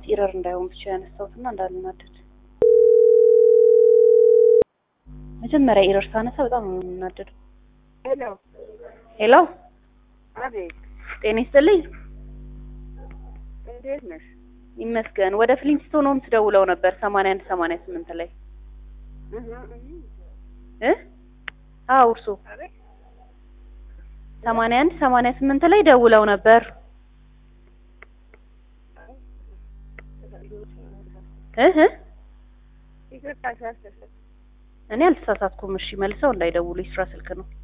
ምናልባት ኢረር እንዳይሆን ብቻ ያነሳሁት እና እንዳልናደድ። መጀመሪያ ኢረር ሳነሳ በጣም ነው የምናደደው። ሄሎ ሄሎ አቤት፣ ጤና ይስጥልኝ። እንዴት ነሽ? ይመስገን። ወደ ፍሊንስቶን ሆምስ ደውለው ነበር ሰማንያ አንድ ሰማንያ ስምንት ላይ እህ እህ እ አዎ እርሶ አቤት፣ ሰማንያ አንድ ሰማንያ ስምንት ላይ ደውለው ነበር እህ ይቅርታ ሳስተሰ እኔ አልተሳሳትኩም። እሺ መልሰው እንዳይደውሉ የስራ ስልክ ነው።